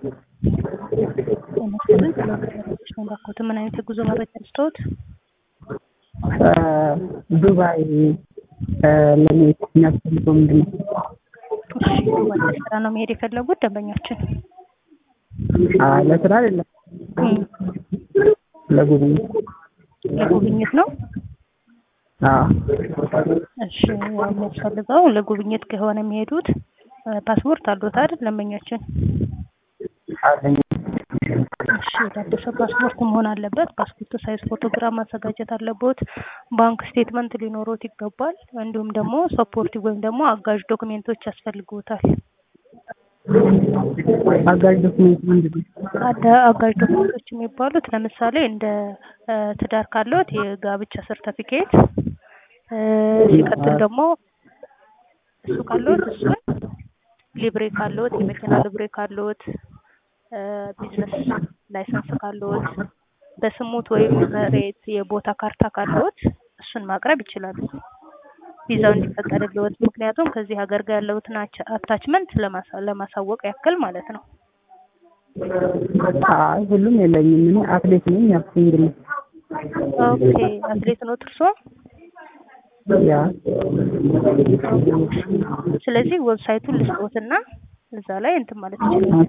የመሰሉን ስለመረጃዎች ነው ባኮት። ምን አይነት የጉዞ መረጃ ልስጥዎት? ዱባይ ለመሄድ የሚያስፈልገው ምንድን ነው? እሺ ዱባይ ለስራ ነው መሄድ የፈለጉት ደንበኛችን? አይ ለስራ አይደለም፣ እም፣ ለጉብኝት። ለጉብኝት ነው። አዎ እሺ ያው የሚያስፈልገው ለጉብኝት ከሆነ የሚሄዱት ፓስፖርት አለዎት አይደል ደንበኛችን? አለኝ። እሺ የታደሰ ፓስፖርት መሆን አለበት። ፓስፖርት ሳይዝ ፎቶግራፍ ማዘጋጀት አለቦት። ባንክ ስቴትመንት ሊኖሮት ይገባል። እንዲሁም ደግሞ ሰፖርቲቭ ወይም ደግሞ አጋዥ ዶክሜንቶች ያስፈልግዎታል። አጋዥ ዶክሜንት ምንድን ነው? አደ- አጋዥ ዶክሜንቶች የሚባሉት ለምሳሌ እንደ እ፣ ትዳር ካለዎት የጋብቻ ሰርተፊኬት፣ ሲቀጥል ደግሞ እሱ ካለዎት እሱን ሊብሬ ካለዎት የመኪና ሊብሬ ካለዎት እ፣ ቢዝነስ ላይሰንስ ካለዎት በስሙት ወይም መሬት የቦታ ካርታ ካለዎት እሱን ማቅረብ ይችላሉ። ቪዛው እንዲፈቀድልዎት ምክንያቱም ከዚህ ሀገር ጋር ያለዎትን አቻ- አታችመንት ለማሳ- ለማሳወቅ ያክል ማለት ነው። አይ ሁሉም የለኝም። እኔ አትሌት ነኝ። ያስፈልግልኝ ኦኬ አትሌት ኖት እርስዎ? ያ ስለዚህ ዌብሳይቱን ልስጥዎትና እዛ ላይ እንትን ማለት ይችላል።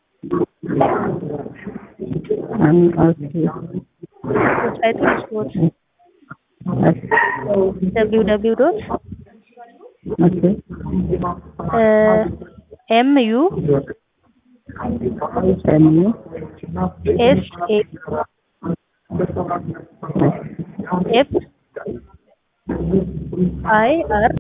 አም ኦኬ ዌብሳይቱን ልስጥዎት እሺ ደብሊው ደብሊው ዶት ኦኬ ኤም ዩ ኤም ዩ ኤስ ኤ ኤፍ አይ አር